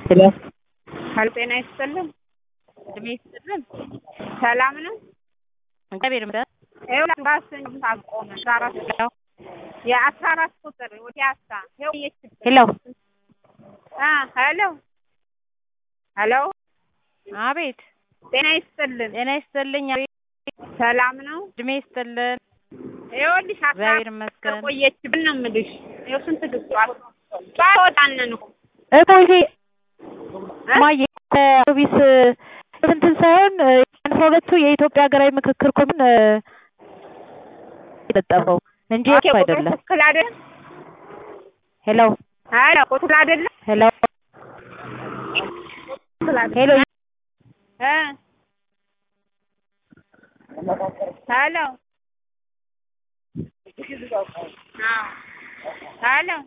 ሄሎ ሀሎ ጤና ይስጥልን። እድሜ ይስጥልን። ሰላም ነው? እግዚአብሔር ይመስገን። ይኸውልህ ባስን ታቆመ አስራ አራት የአስራ አራት ቁጥር ወደ አስራ ይኸው እየችግር ሄሎ አ ሄሎ ሄሎ አቤት። ጤና ይስጥልን። ጤና ይስጥልኝ። አቤት። ሰላም ነው? እድሜ ይስጥልን። ይኸውልሽ አስራ እግዚአብሔር አራት ይመስገን። ቁጥር ቆየችብን ነው የምልሽ። ይኸው ስንት ግዟል ወጣንን እኮ እኮይቴ እ? ማየ ሰርቪስ እንትን ሳይሆን አስራ ሁለቱ የኢትዮጵያ ሀገራዊ ምክክር ኮሚሽን የለጠፈው እንጂ ኦኬ፣ እኮ ቁጥሩ አይደለም። ትክክል አይደለም። ሄሎ ሄሎ ቁጥሩ አይደለም። ሄሎ ትክክል አይደለም። ሄሎ እ ሄሎ አዎ ሄሎ